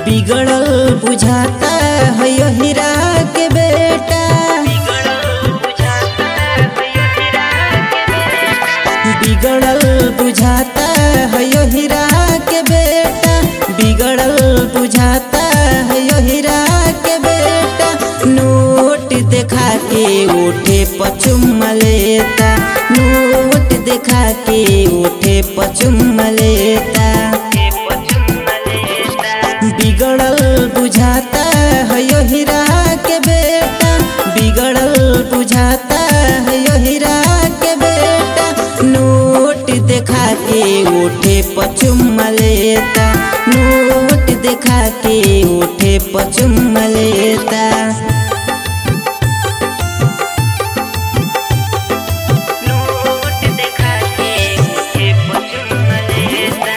बिगड़ल बुझाता है यो हीरा के बेटा बिगड़ल बुझाता है यो हीरा के बेटा बिगड़ल बुझाता है यो हीरा के बेटा नोट देखा के उठे पचुम लेता नोट देखा के उठे पचुम लेता बिगड़ल बुझाता है यो हीरा के बेटा बिगड़ल बुझाता है यो हीरा के बेटा नोट देखा के उठे पचुम लेता नोट देखा के उठे पचुम लेता नोट देखा के मुझे पचुम लेता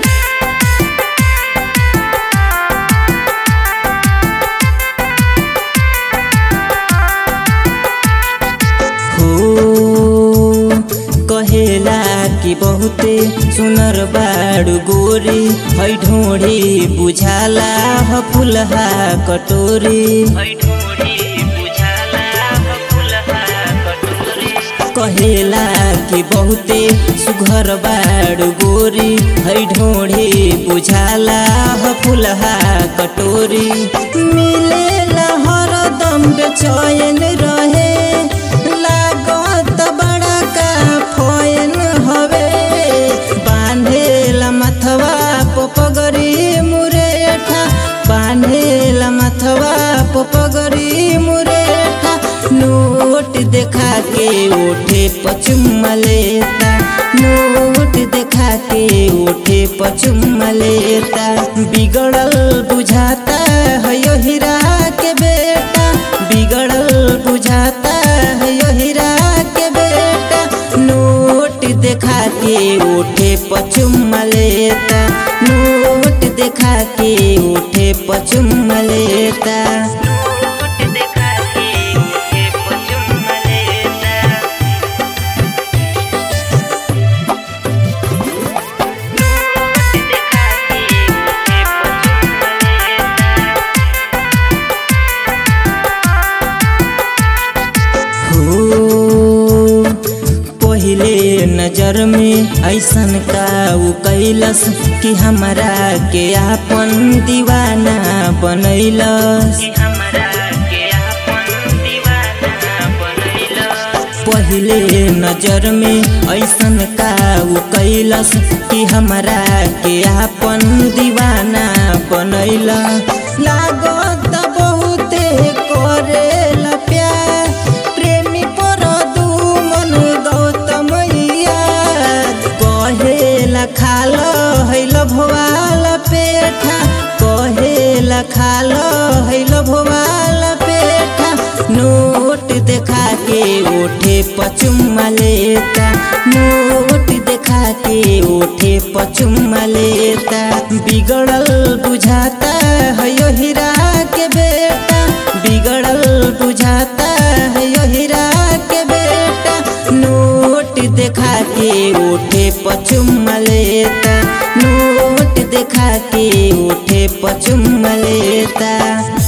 हो कहेला कि बहुते सुनर बाडु गोरी है ढोडी बुझाला ह फुलहा कटोरी ढोड़ी बुझाला फुलहा कटोरी कहेला कि बहुते सुघर बाडु गोरी है ढोडी बुझाला ह फुलहा कटोरी मिलेला हरदम बेचैन रहे लागत बड़ा का फैन हवे बांधेला मथवा पोपगरी मुरेठा बांधेला मथवा पोपगरी मुरेठा नोट देखा के उठे पचुम लेता नोट देखा के उठे पचुम लेता बिगड़ल बुझाता है यो हीरा के बेटा बिगड़ल बुझाता है यो हीरा के बेटा नोट देखा के उठे पचुम लेता नोट देखा के उठे पचुम लेता नोट देखा के मुझे पचुम लेता नोट देखा के मुझे पचुम लेता हो पहिले नजर में ऐसन का उ कैलस कि हमरा के आपन दीवाना बनैलस कि हमरा के अपन दीवाना बनैला पहिले नजर में ऐसन का उ कैलस कि हमरा के आपन दीवाना बनैला लागत बहुते करेला प्यार प्रेमी पर दुमन गौतमैया कहेला खाल हैल भोवाल पेठा कहेला खाल हैल भोवाल पेठा नोट देखा के उठे पचुम लेता नोट देखा के उठे पचुम लेता बिगड़ल बुझाता है यो हीरा के बेटा बिगड़ल बुझाता है यो हीरा के बेटा नोट देखा के उठे पचुम लेता नोट देखा के उठे पचुम लेता